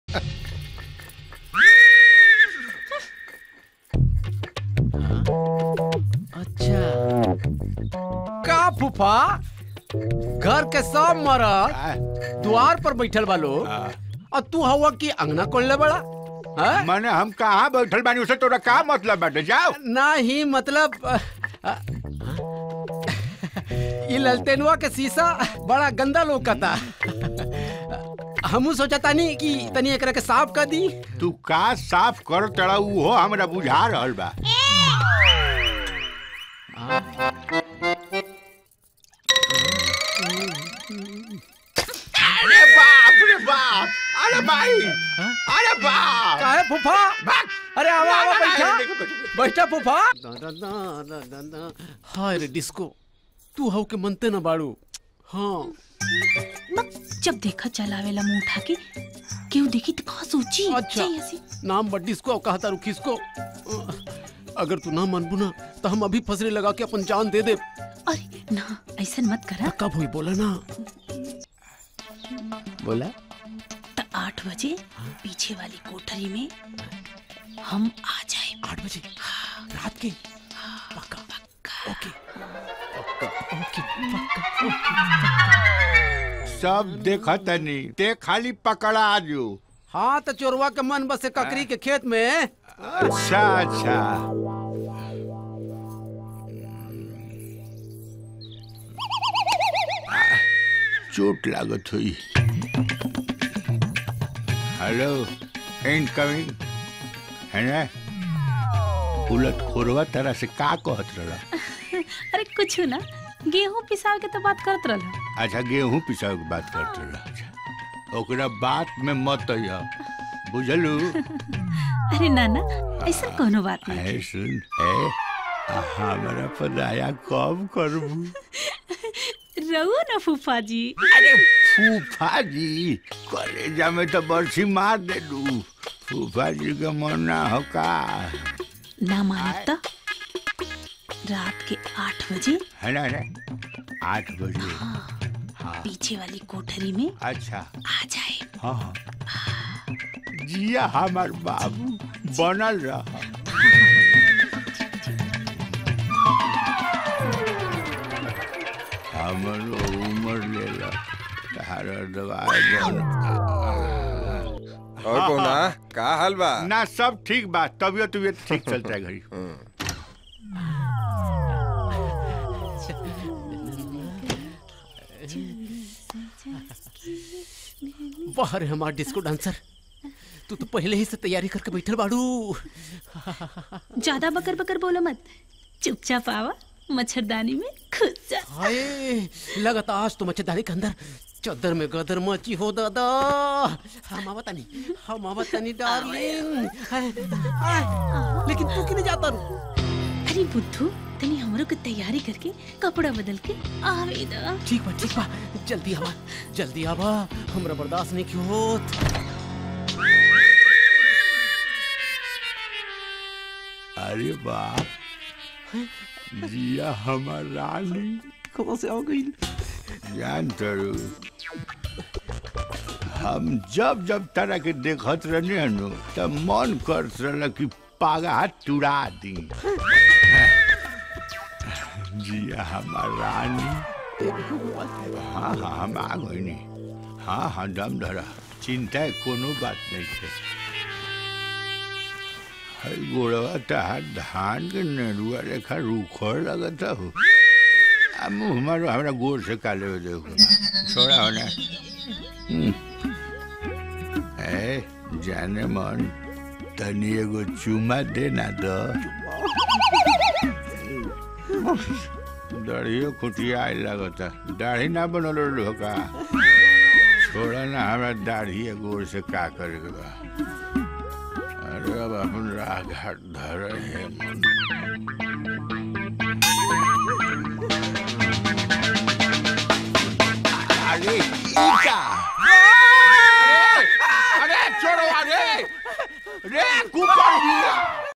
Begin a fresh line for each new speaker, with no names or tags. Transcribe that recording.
अच्छा का फूफा घर के सब मरद द्वार पर बैठल बा लोग और तू हवा की अंगना कोल्ले बड़ा हैं?
मैंने हम कहाँ बैठल बानी उसे तोरा का मतलब बाटे जाओ
ना ही मतलब अ, अ, ये ललतेनुआ के शीशा बड़ा गंदा लोकता हमू सोचा तानी कि तनी एकरा के साफ कर दी
तू का साफ कर तड़ा उहो हमरा बुझा रहल बा अरे बाप रे बाप अरे भाई अरे बाप
काहे फूफा अरे आवा आवा
ना, ना,
बैठा
देखो, देखो।
बैठा फूफा दा, दा, दा, दा, दा, दा। हाय रे डिस्को तू हव के मनते ना बाड़ू हाँ
जब देखा चलावेला मुंह उठा के केहू देखी तो का सोची
अच्छा
चाहिए ऐसी।
नाम बड्डी इसको और कहता रुखी इसको अगर तू ना मनबू ना तो हम अभी फसरे लगा के अपन जान दे दे
अरे ना ऐसा मत करा
कब हुई बोला ना बोला
तो आठ बजे पीछे वाली कोठरी में हम आ जाए
आठ बजे रात के पक्का
पक्का
ओके पक्का ओके पक्का ओके
सब देखत नहीं ते खाली पकड़ा जो
हाँ तो चोरवा के मन बसे ककरी के खेत में
अच्छा अच्छा चोट लागत हुई हेलो इनकमिंग है ना उलट खोरवा तरह से का कहत रहा
अरे कुछ ना गेहूं पिसाव के तो बात करत रहा
अच्छा गेहूं पिसाव के बात करते रहा अच्छा ओकरा बात में मत अइह बुझलू
अरे नाना ऐसा कोनो बात नहीं
है सुन है हमरा पर दया कब करबू
रहो ना फूफा जी
अरे फूफा जी कलेजा में तो बरसी मार दे दू फूफा जी के मन ना हो का
ना मानब तो रात के आठ बजे
है ना ना आठ बजे हाँ
पीछे वाली कोठरी में
अच्छा
आ जाए
हाँ हाँ जिया हमार बाबू बनल रहा हमरो उम्र लेला तारा दवाई बन
और कोना का हाल बा
ना सब ठीक बा तबियत तबियत ठीक चलता है घड़ी
वाह रे हमार डिस्को डांसर तू तो पहले ही से तैयारी करके बैठल बाड़ू
ज्यादा बकर बकर बोलो मत चुपचाप आवा मच्छरदानी में खुद जा
हाय लगता आज तो मच्छरदानी के अंदर चद्दर में गदर मची हो दादा हम आवता नहीं हम आवता नहीं डार्लिंग हाय, हाय, लेकिन तू क्यों नहीं जाता रू
अरे बुद्धू तनी हमरो के तैयारी करके कपड़ा बदल के आवे दा
ठीक बा ठीक बा जल्दी आवा जल्दी आवा हमरा बर्दाश्त नहीं क्यों होत
अरे बाप जिया हमार रानी
कहाँ से आ गई
जान तरू हम जब जब तरह के देखत रहने नु तब मन करत रहल कि पागा तुड़ा दी जिया हमार रानी हाँ हाँ हम आ गई नहीं हाँ हाँ दम धरा चिंता है कोनो बात नहीं है हई गोड़वा तहार धान के नेरुआ रेखा रूखड़ लगता हो आ मुँह हमारो हमरा गोड़ से काले हो देखो छोड़ा होना ए जाने मन तनी एगो चुमा दे ना दो दाढ़ियो खुटिया आए लगता दाढ़ी ना बनल रहो का छोड़ा ना हमरा दाढ़ी गोड़ से का करे के बा अरे अब अपन राह घाट धर है मन